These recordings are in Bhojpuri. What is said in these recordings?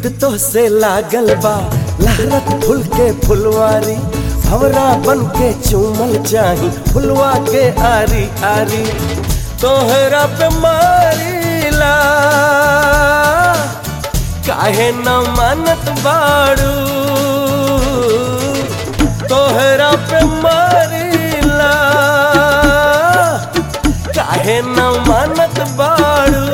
प्रीत तो से लागल बा लहरत फुल के फुलवारी भवरा बन के चूमल चाही फुलवा के आरी आरी तोहरा पे मारीला काहे न मानत बाड़ू तोहरा पे मारीला काहे न मानत बाड़ू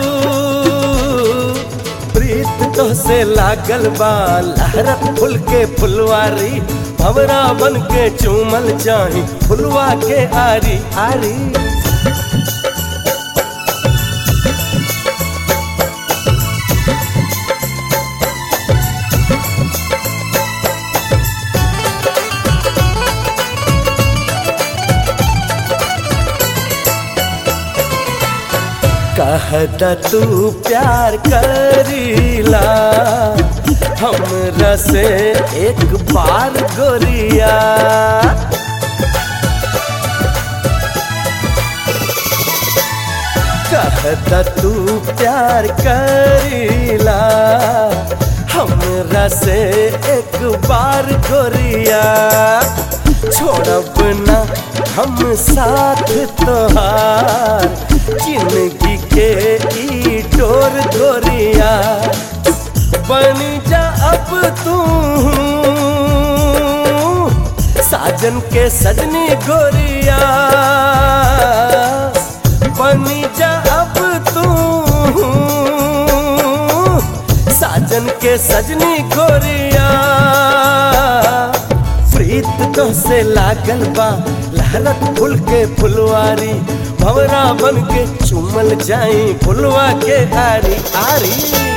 प्रीत तो से लागल बा लहरत फुल के फुलवारी भवरा बन के चूमल चाही फुलवा के आरी आरी कहता तू प्यार करीला हमरा से एक बार गोरिया कहता तू प्यार करीला हमरा से एक बार गोरिया छोड़ब ना हम साथ तोहार जिंदगी के ई डोर धोरिया बन जा अब तू साजन के सजनी गोरिया बन जा अब तू साजन के सजनी गोरिया प्रीत तो से लागल बा लहरत फुल के फुलवारी भवरा बन के चुमल जाई फुलवा के आरी आरी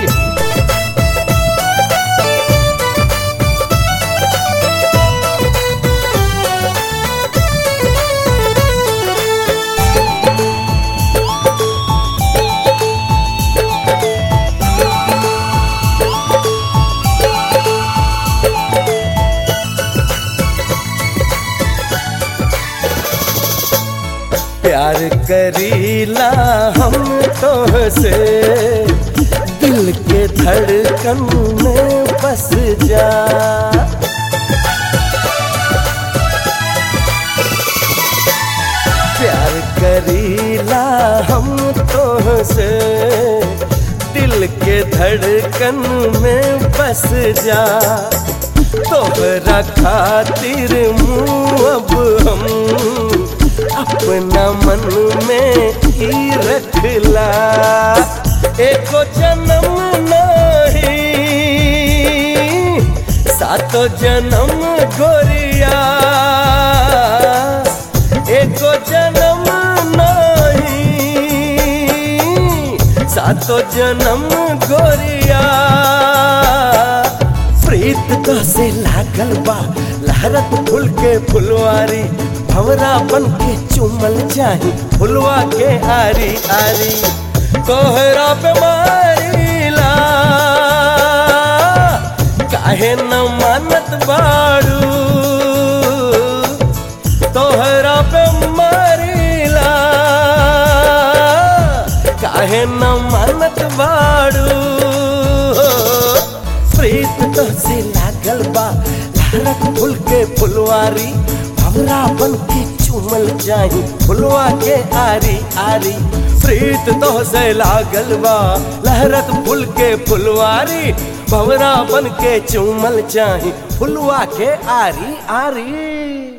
प्यार करीला हम तो से दिल के धड़कन में बस जा प्यार करीला हम तो से दिल के धड़कन में बस जा तोहरा खातिर मुँह अब हम अपना मन में ही रखला एको जन्म नहीं सातो जन्म गोरिया एको जन्म नहीं सातो जन्म गोरिया प्रीत तो से लागल बा लहरत फुल के फुलवारी भवरा बन के चुमल चाही फुलवा के आरी आरी तोहरा पे मारीला काहे न मानत बाड़ू तोहरा पे मारीला काहे न मानत बाड़ू प्रीत तो से लागल बा लहरत फुल के फुलवारी भवरा बन के चुमल जाही फुलवा के आरी आरी प्रीत तो से लागल बा लहरत फुल के फुलवारी भवरा बन के चुमल चाही फुलवा के आरी आरी